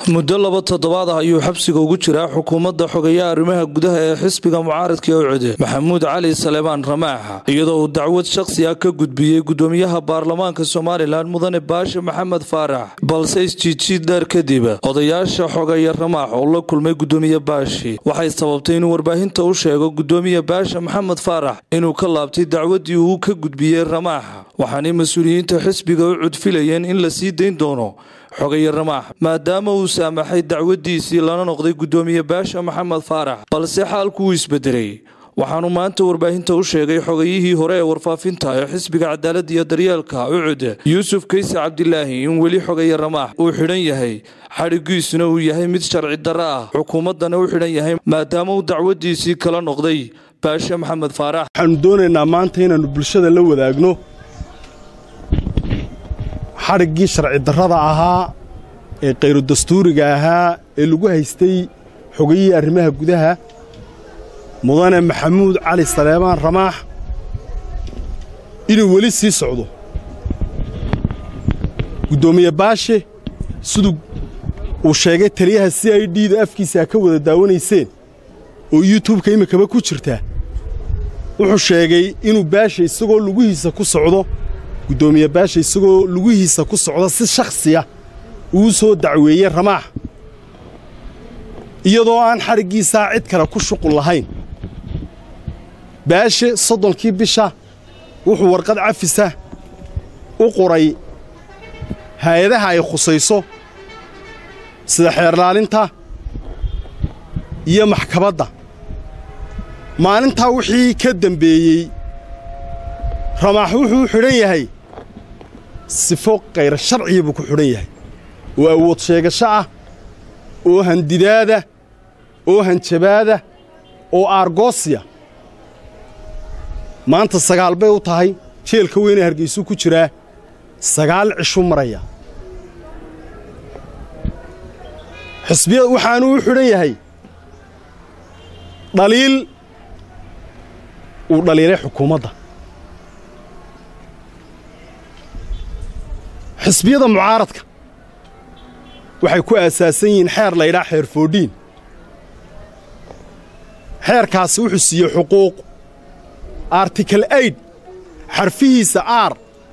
muddo laba toddobaad ah ayuu xabsiga ugu jiraa xukuumadda xogeeyaha arrimaha gudaha ee xisbiga mucaaradka owcode maxamuud cali saleebaan ramaaxa iyadoo uu dacwad shakhsi ah ka gudbiyey gudoomiyaha baarlamaanka somalilan mudane baashe maxamed faarax balse isjiidjiid dheer kadib odayaasha xogeeya ramaax oo la kulmay gudoomiye baashi waxay sababtay inuu warbaahinta u sheego gudoomiye baashe maxamed faarax inuu ka laabtay dacwaddii uu ka gudbiyey ramaaxa waxaanay mas-uuliyiinta xisbiga u cudfilayeen in la sii dayn doono xogeeye ramaax maadaama uu saamaxay dacwaddiisii lana noqday gudoomiye baasha maxamed faarax balse xaalku uu isbedelay waxaanu maanta warbaahinta u sheegay xogayihii hore ee warfaafinta ee xisbiga cadaaladda iyo daryeelka ucud yuusuf kayse cabdilaahi in weli xogeeye ramaax uu xidhan yahay xadhigiisuna uu yahay mid sharci darro ah xukuumaddana u xidhan yahay maadaama uu dacwaddiisii kala noqday baashe maxamed faarax waxaanu doonaynaa maanta inaannu bulshada la wadaagno xadhiggii sharci darrada ahaa ee khayru dastuuriga ahaa ee lagu haystay xogayihii arrimaha gudaha mudane maxamuud cali saleebaan ramaax inuu weli sii socdo guddoomiye baashe siduu uu sheegay taliyaha c i d da afkiisa ka wada daawanayseen oo yuutubka iminkaba ku jirta wuxuu sheegay inuu baashe isagoo lugihiisa ku socdo guddoomiye baasha isagoo lugihiisa ku socda si shakhsiya uu soo dacweeyey ramaax iyadoo aan xadhiggiisaa cid kale ku shuqul lahayn baashe soddonkii bisha wuxuu warqad cafisa u qoray haayadaha ay khusayso sida xeerlaalinta iyo maxkabadda maalintaa wixii ka dembeeyey ramaax wuxuu u xidhan yahay sifo kayr sharciya buu ku xidhan yahay oo awood sheegasho ah oo handidaada oo hanjabaada oo aargoosiya maanta sagaal bay u tahay jeelka weynee hargaysuu ku jiraa sagaal cishu maraya xisbiya waxaanuu u xidhan yahay dhaliil uu dhaliilay xukuumadda xisbiyada mucaaradka waxay ku aasaasan yihiin xeer laydhaa xeer foodhiin xeerkaasi wuxuu siiyey xuquuq artikal aid xarfihiisa aar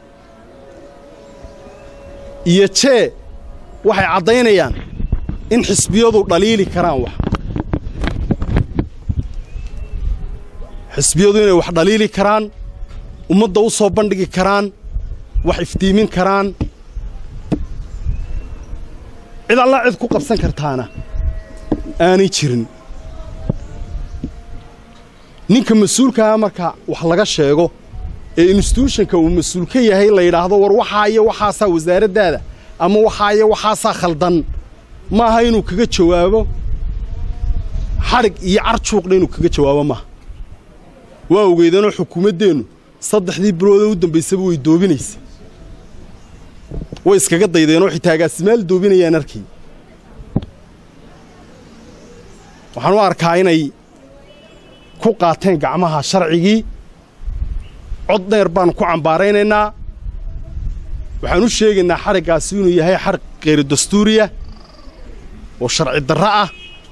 iyo jee waxay caddaynayaan in xisbiyadu dhaliili karaan wax xisbiyadu inay wax dhaliili karaan ummadda u soo bandhigi karaan wax iftiimin karaan cid allaa cid ku qabsan kartaana aanay jirin ninka mas-uulkaah marka wax laga sheego ee instituushonka uu mas-uul ka yahay la yidhaahdo war waxaa iyo waxaasaa wasaaraddaada ama waxaa iyo waxaasaa khaldan maaha inuu kaga jawaabo xadhig iyo carjuuqna inuu kaga jawaabo maaha waa ogeydeenoo xukuumaddeennu saddexdii biloodee u dambaysaba way doobinaysa way iskaga daydeenoo xitaa agaasimaal doobinayaan arkay waxaan u arkaa inay ku qaateen gacmaha sharcigii cod dheer baannu ku cambaaraynaynaa waxaan u sheegaynaa xadhiggaasi inuu yahay xadhig khayru dastuuriya oo sharci darro ah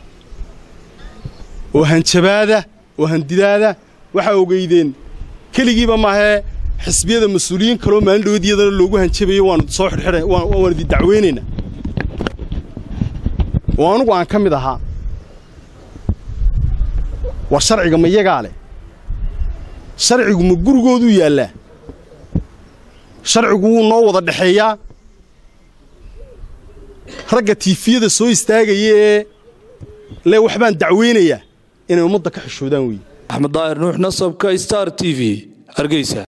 oo hanjabaada oo handidaada waxaa ogeydeen keligiiba maahee xisbiyada mas-uuliyiin kaloo maalin dhaweed iyadana loogu hanjabayo waannu soo xidhxidha waan idin dacweynaynaa oo anugu aan ka mid ahaa war sharciga ma yagaa leh sharcigu ma gurigooduu yaallaa sharcigu wuu noo wada dhexeeyaa ragga tiifiyada soo istaagaya ee le waxbaan dacweynayaa inay ummadda ka xishoodaan weeye axmed daahir nuux nasabka star t v hargeysa